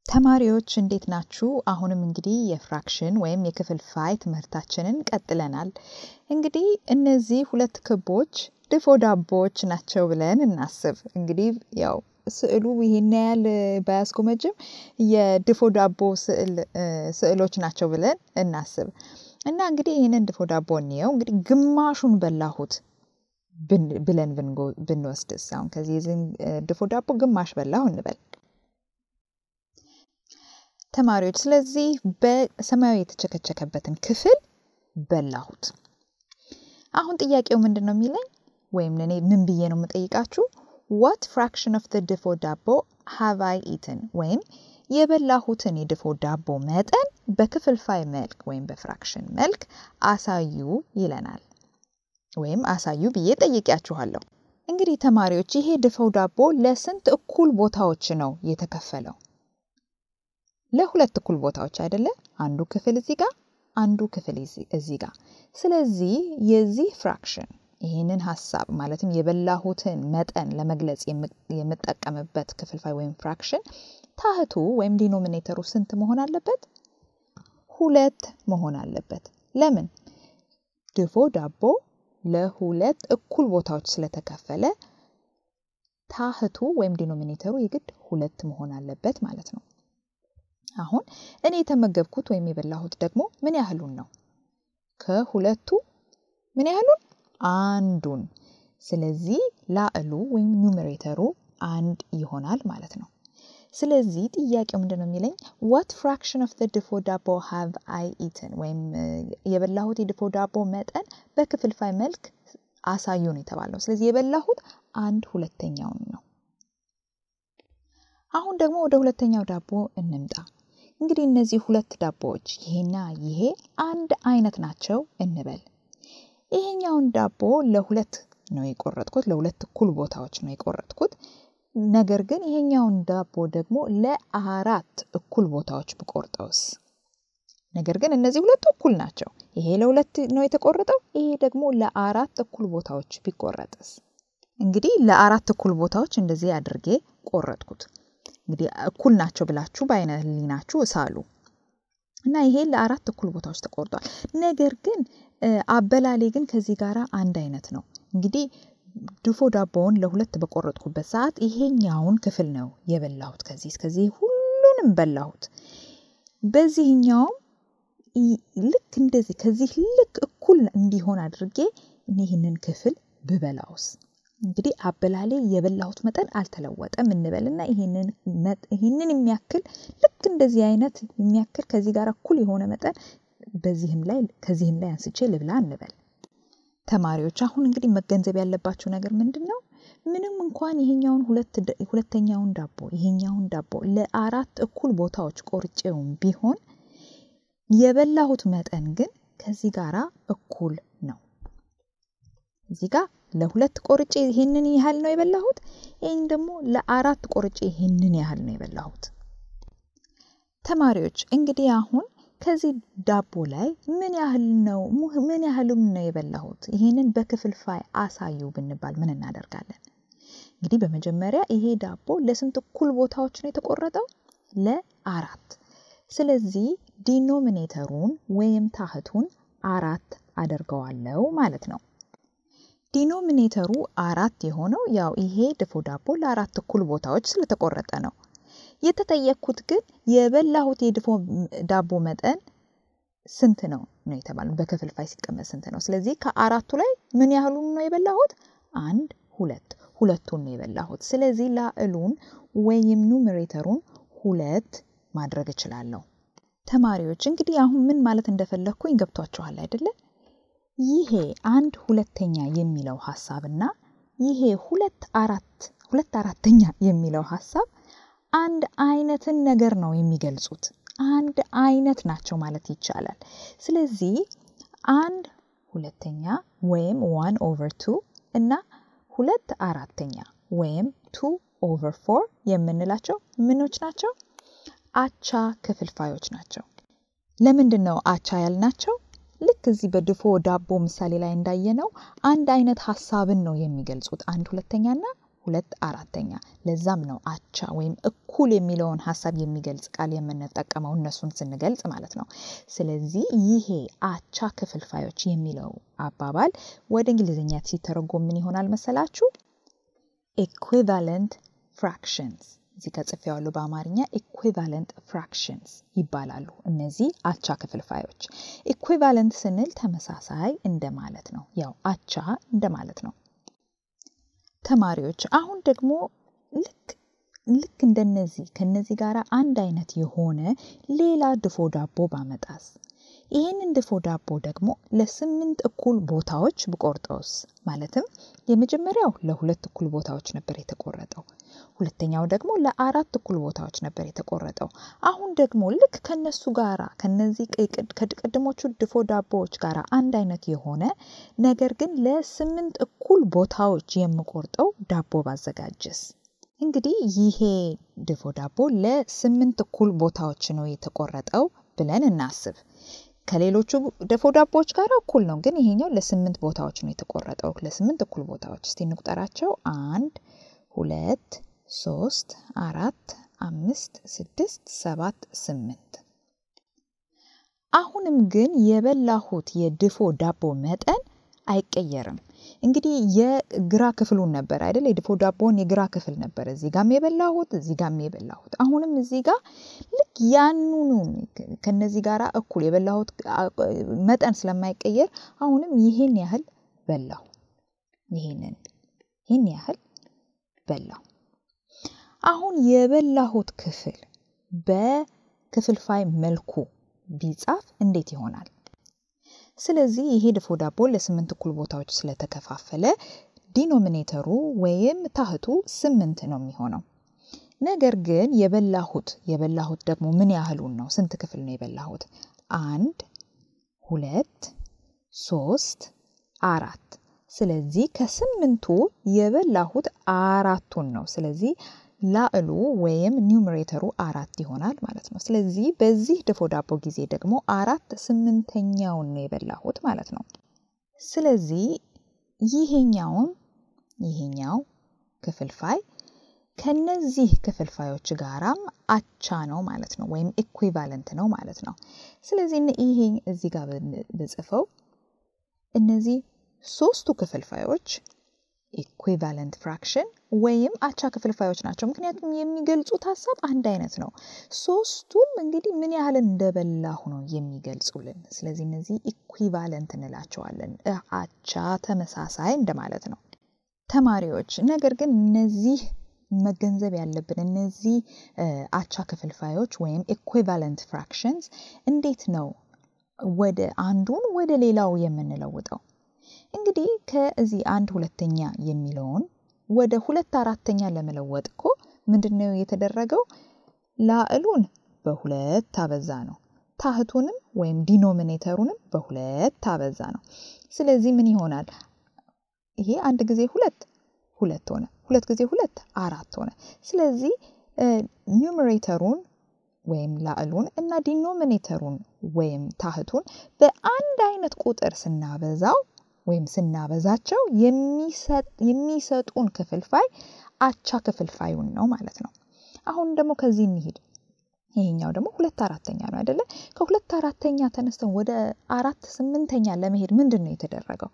ተማሪዎች እንዴት ናችሁ? አሁንም እንግዲህ የፍራክሽን ወይም የክፍልፋይ ትምህርታችንን ቀጥለናል። እንግዲህ እነዚህ ሁለት ክቦች ድፎ ዳቦዎች ናቸው ብለን እናስብ። እንግዲህ ያው ስዕሉ ይሄን ያህል ባያስጎመጅም የድፎ ዳቦ ስዕሎች ናቸው ብለን እናስብ እና እንግዲህ ይህንን ድፎ ዳቦ እንየው። እንግዲህ ግማሹን በላሁት ብለን ብንወስድስ አሁን ከዚህ ድፎ ዳቦ ግማሽ በላሁ እንበል ተማሪዎች። ስለዚህ በሰማያዊ የተቸከቸከበትን ክፍል በላሁት። አሁን ጥያቄው ምንድን ነው የሚለኝ ወይም እኔ ምን ብዬ ነው የምጠይቃችሁ? ዋት ፍራክሽን ኦፍ ድፎ ዳቦ ሃቭ አይ ኢትን ወይም የበላሁትን የድፎ ዳቦ መጠን በክፍልፋይ መልክ ወይም በፍራክሽን መልክ አሳዩ ይለናል። ወይም አሳዩ ብዬ ጠይቂያችኋለሁ። እንግዲህ ተማሪዎች ይሄ ድፎ ዳቦ ለስንት እኩል ቦታዎች ነው የተከፈለው? ለሁለት እኩል ቦታዎች አይደለ? አንዱ ክፍል እዚህ ጋር፣ አንዱ ክፍል እዚህ ጋር። ስለዚህ የዚህ ፍራክሽን ይህንን ሀሳብ ማለትም የበላሁትን መጠን ለመግለጽ የምጠቀምበት ክፍልፋይ ወይም ፍራክሽን ታህቱ ወይም ዲኖሚኔተሩ ስንት መሆን አለበት? ሁለት መሆን አለበት። ለምን? ድፎ ዳቦ ለሁለት እኩል ቦታዎች ስለተከፈለ ታህቱ ወይም ዲኖሚኔተሩ የግድ ሁለት መሆን አለበት ማለት ነው። አሁን እኔ የተመገብኩት ወይም የበላሁት ደግሞ ምን ያህሉን ነው? ከሁለቱ ምን ያህሉን? አንዱን። ስለዚህ ላዕሉ ወይም ኑሜሬተሩ አንድ ይሆናል ማለት ነው። ስለዚህ ጥያቄው ምንድን ነው የሚለኝ ዋት ፍራክሽን ኦፍ ድፎ ዳቦ ሃቭ አይ ኢትን ወይም የበላሁት የድፎ ዳቦ መጠን በክፍልፋይ መልክ አሳዩ ነው የተባለው። ስለዚህ የበላሁት አንድ ሁለተኛውን ነው። አሁን ደግሞ ወደ ሁለተኛው ዳቦ እንምጣ። እንግዲህ እነዚህ ሁለት ዳቦዎች ይሄና ይሄ አንድ አይነት ናቸው እንበል። ይሄኛውን ዳቦ ለሁለት ነው የቆረጥኩት፣ ለሁለት እኩል ቦታዎች ነው የቆረጥኩት። ነገር ግን ይሄኛውን ዳቦ ደግሞ ለአራት እኩል ቦታዎች ብቆርጠውስ? ነገር ግን እነዚህ ሁለቱ እኩል ናቸው። ይሄ ለሁለት ነው የተቆረጠው፣ ይሄ ደግሞ ለአራት እኩል ቦታዎች ቢቆረጥስ? እንግዲህ ለአራት እኩል ቦታዎች እንደዚህ አድርጌ ቆረጥኩት። እንግዲህ እኩል ናቸው ብላችሁ በአይነ ህሊናችሁ እሳሉ እና ይሄ ለአራት እኩል ቦታዎች ተቆርጧል። ነገር ግን አበላሌ ግን ከዚህ ጋር አንድ አይነት ነው። እንግዲህ ድፎ ዳቦውን ለሁለት በቆረጥኩበት ሰዓት ይሄኛውን ክፍል ነው የበላሁት። ከዚህ እስከዚህ ሁሉንም በላሁት። በዚህኛውም ልክ እንደዚህ ከዚህ ልክ እኩል እንዲሆን አድርጌ ይህንን ክፍል ብበላውስ? እንግዲህ አበላሌ የበላሁት መጠን አልተለወጠም እንበልና ይህንን የሚያክል ልክ እንደዚህ አይነት የሚያክል ከዚህ ጋር እኩል የሆነ መጠን በዚህም ላይ ከዚህም ላይ አንስቼ ልብላ እንበል። ተማሪዎች አሁን እንግዲህ መገንዘብ ያለባቸው ነገር ምንድን ነው? ምንም እንኳን ይሄኛውን ሁለተኛውን ዳቦ ይሄኛውን ዳቦ ለአራት እኩል ቦታዎች ቆርጬውም ቢሆን የበላሁት መጠን ግን ከዚህ ጋራ እኩል ነው። እዚህ ጋር ለሁለት ቆርጬ ይሄንን ያህል ነው የበላሁት። ይህን ደግሞ ለአራት ቆርጬ ይሄንን ያህል ነው የበላሁት። ተማሪዎች እንግዲህ አሁን ከዚህ ዳቦ ላይ ምን ያህል ነው ምን ያህሉን ነው የበላሁት? ይሄንን በክፍልፋይ አሳዩ ብንባል ምን እናደርጋለን? እንግዲህ በመጀመሪያ ይሄ ዳቦ ለስንት እኩል ቦታዎች ነው የተቆረጠው? ለአራት። ስለዚህ ዲኖሚኔተሩን ወይም ታህቱን አራት አደርገዋለው ማለት ነው። ዲኖሚኔተሩ አራት የሆነው ያው ይሄ ድፎ ዳቦ ለአራት እኩል ቦታዎች ስለተቆረጠ ነው። የተጠየቅኩት ግን የበላሁት የድፎ ዳቦ መጠን ስንት ነው ነው የተባለው። በክፍልፋይ ሲቀመጥ ስንት ነው? ስለዚህ ከአራቱ ላይ ምን ያህሉን ነው የበላሁት? አንድ ሁለት ሁለቱን ነው የበላሁት። ስለዚህ ላዕሉን ወይም ኑሜሬተሩን ሁለት ማድረግ እችላለሁ። ተማሪዎች እንግዲህ አሁን ምን ማለት እንደፈለግኩኝ ገብቷችኋል አይደለ? ይሄ አንድ ሁለተኛ የሚለው ሀሳብና ይሄ ሁለት አራት ሁለት አራተኛ የሚለው ሀሳብ አንድ አይነትን ነገር ነው የሚገልጹት። አንድ አይነት ናቸው ማለት ይቻላል። ስለዚህ አንድ ሁለተኛ ወይም ዋን ኦቨር ቱ እና ሁለት አራተኛ ወይም ቱ ኦቨር ፎር የምንላቸው ምኖች ናቸው? አቻ ክፍልፋዮች ናቸው። ለምንድን ነው አቻ ያልናቸው? ልክ እዚህ በድፎ ዳቦ ምሳሌ ላይ እንዳየነው አንድ አይነት ሀሳብን ነው የሚገልጹት። አንድ ሁለተኛና ሁለት አራተኛ። ለዛም ነው አቻ ወይም እኩል የሚለውን ሀሳብ የሚገልጽ ቃል የምንጠቀመው እነሱን ስንገልጽ ማለት ነው። ስለዚህ ይሄ አቻ ክፍልፋዮች የሚለው አባባል ወደ እንግሊዝኛ ሲተረጎም ምን ይሆናል መሰላችሁ? ኤኩቫለንት ፍራክሽንስ እዚህ ጋር ጽፌዋለሁ በአማርኛ ኢኩቫለንት ፍራክሽንስ ይባላሉ። እነዚህ አቻ ክፍልፋዮች። ኢኩቫለንት ስንል ተመሳሳይ እንደማለት ነው። ያው አቻ እንደማለት ነው። ተማሪዎች አሁን ደግሞ ልክ ልክ እንደነዚህ ከነዚህ ጋር አንድ አይነት የሆነ ሌላ ድፎ ዳቦ ባመጣስ ይህንን ድፎ ዳቦ ደግሞ ለስምንት እኩል ቦታዎች ብቆርጠውስ? ማለትም የመጀመሪያው ለሁለት እኩል ቦታዎች ነበር የተቆረጠው። ሁለተኛው ደግሞ ለአራት እኩል ቦታዎች ነበር የተቆረጠው። አሁን ደግሞ ልክ ከነሱ ጋራ ከነዚህ ከቅድሞቹ ድፎ ዳቦዎች ጋር አንድ አይነት የሆነ ነገር ግን ለስምንት እኩል ቦታዎች የምቆርጠው ዳቦ ባዘጋጀስ? እንግዲህ ይሄ ድፎ ዳቦ ለስምንት እኩል ቦታዎች ነው የተቆረጠው ብለን እናስብ። ከሌሎቹ ድፎ ዳቦዎች ጋር እኩል ነው፣ ግን ይሄኛው ለስምንት ቦታዎች ነው የተቆረጠው። ለስምንት እኩል ቦታዎች እስቲ እንቁጠራቸው። አንድ፣ ሁለት፣ ሶስት፣ አራት፣ አምስት፣ ስድስት፣ ሰባት፣ ስምንት። አሁንም ግን የበላሁት የድፎ ዳቦ መጠን አይቀየርም። እንግዲህ የግራ ክፍሉን ነበር አይደል? የድፎ ዳቦን የግራ ክፍል ነበር እዚህ ጋም የበላሁት እዚህ ጋም የበላሁት። አሁንም እዚህ ጋር ልክ ያንኑ ከነዚህ ጋር እኩል የበላሁት መጠን ስለማይቀየር አሁንም ይህን ያህል በላሁ። ይህንን ይህን ያህል በላሁ። አሁን የበላሁት ክፍል በክፍልፋይ መልኩ ቢጻፍ እንዴት ይሆናል? ስለዚህ ይሄ ድፎ ዳቦ ለስምንት እኩል ቦታዎች ስለተከፋፈለ ዲኖሚኔተሩ ወይም ታህቱ ስምንት ነው የሚሆነው። ነገር ግን የበላሁት የበላሁት ደግሞ ምን ያህሉን ነው? ስንት ክፍል ነው የበላሁት? አንድ፣ ሁለት፣ ሶስት፣ አራት። ስለዚህ ከስምንቱ የበላሁት አራቱን ነው። ስለዚህ ላዕሉ ወይም ኒውመሬተሩ አራት ይሆናል ማለት ነው። ስለዚህ በዚህ ድፎ ዳቦ ጊዜ ደግሞ አራት ስምንተኛውን ነው የበላሁት ማለት ነው። ስለዚህ ይሄኛውም ይሄኛው ክፍልፋይ ከነዚህ ክፍልፋዮች ጋራም አቻ ነው ማለት ነው፣ ወይም ኢኩቫለንት ነው ማለት ነው። ስለዚህ ይሄ እዚህ ጋር ብጽፈው እነዚህ ሶስቱ ክፍልፋዮች ኢኩቫለንት ፍራክሽን ወይም አቻ ክፍልፋዮች ናቸው። ምክንያቱም የሚገልጹት ሀሳብ አንድ አይነት ነው። ሶስቱም እንግዲህ ምን ያህል እንደበላሁ ነው የሚገልጹልን። ስለዚህ እነዚህ ኢኩቫለንት እንላቸዋለን። አቻ ተመሳሳይ እንደማለት ነው። ተማሪዎች ነገር ግን እነዚህ መገንዘብ ያለብን እነዚህ አቻ ክፍልፋዮች ወይም ኢኩቫለንት ፍራክሽንስ እንዴት ነው ወደ አንዱን ወደ ሌላው የምንለውጠው? እንግዲህ ከዚህ አንድ ሁለተኛ የሚለውን ወደ ሁለት አራተኛ ለመለወጥ እኮ ምንድን ነው የተደረገው? ላዕሉን በሁለት አበዛ ነው። ታህቱንም ወይም ዲኖሚኔተሩንም በሁለት አበዛ ነው። ስለዚህ ምን ይሆናል? ይሄ አንድ ጊዜ ሁለት ሁለት ሆነ። ሁለት ጊዜ ሁለት አራት ሆነ። ስለዚህ ኒውመሬተሩን ወይም ላዕሉን እና ዲኖሚኔተሩን ወይም ታህቱን በአንድ አይነት ቁጥር ስናበዛው ወይም ስናበዛቸው የሚሰጡን ክፍልፋይ አቻ ክፍልፋዩን ነው ማለት ነው። አሁን ደግሞ ከዚህ እንሂድ። ይሄኛው ደግሞ ሁለት አራተኛ ነው አይደለ? ከሁለት አራተኛ ተነስተን ወደ አራት ስምንተኛ ለመሄድ ምንድን ነው የተደረገው?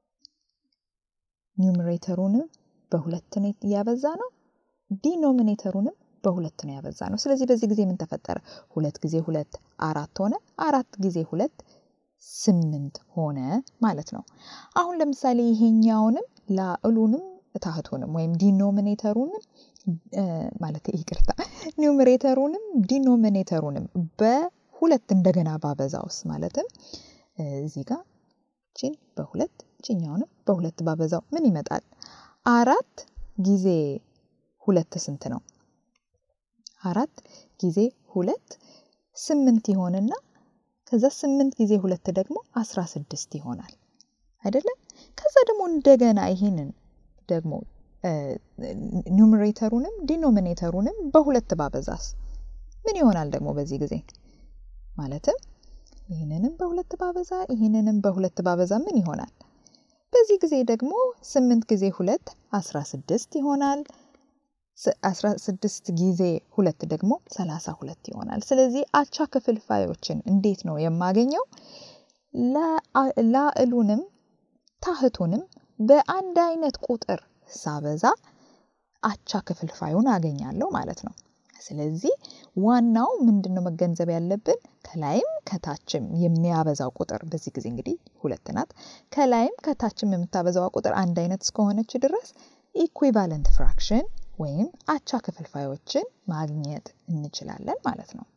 ኒውመሬተሩንም በሁለት ነው ያበዛ ነው። ዲኖሚኔተሩንም በሁለት ነው ያበዛ ነው። ስለዚህ በዚህ ጊዜ ምን ተፈጠረ? ሁለት ጊዜ ሁለት አራት ሆነ። አራት ጊዜ ሁለት ስምንት ሆነ ማለት ነው። አሁን ለምሳሌ ይሄኛውንም ላዕሉንም ታህቱንም ወይም ዲኖሚኔተሩንም ማለት ይቅርታ ኒውመሬተሩንም ዲኖሚኔተሩንም በሁለት እንደገና ባበዛውስ ማለትም እዚህ ጋር ቺን በሁለት ቺኛውንም በሁለት ባበዛው ምን ይመጣል? አራት ጊዜ ሁለት ስንት ነው? አራት ጊዜ ሁለት ስምንት ይሆንና ከዛ ስምንት ጊዜ ሁለት ደግሞ አስራ ስድስት ይሆናል አይደለም? ከዛ ደግሞ እንደገና ይሄንን ደግሞ ኒውመሬተሩንም ዲኖሚኔተሩንም በሁለት ባበዛስ ምን ይሆናል ደግሞ በዚህ ጊዜ ማለትም ይህንንም በሁለት ባበዛ ይህንንም በሁለት ባበዛ ምን ይሆናል? በዚህ ጊዜ ደግሞ ስምንት ጊዜ ሁለት አስራ ስድስት ይሆናል። አስራ ስድስት ጊዜ ሁለት ደግሞ ሰላሳ ሁለት ይሆናል። ስለዚህ አቻ ክፍልፋዮችን እንዴት ነው የማገኘው? ላዕሉንም ታህቱንም በአንድ አይነት ቁጥር ሳበዛ አቻ ክፍልፋዩን አገኛለሁ ማለት ነው። ስለዚህ ዋናው ምንድን ነው መገንዘብ ያለብን ከላይም ከታችም የሚያበዛው ቁጥር በዚህ ጊዜ እንግዲህ ሁለት ናት። ከላይም ከታችም የምታበዛዋ ቁጥር አንድ አይነት እስከሆነች ድረስ ኢኩቫለንት ፍራክሽን ወይም አቻ ክፍልፋዮችን ማግኘት እንችላለን ማለት ነው።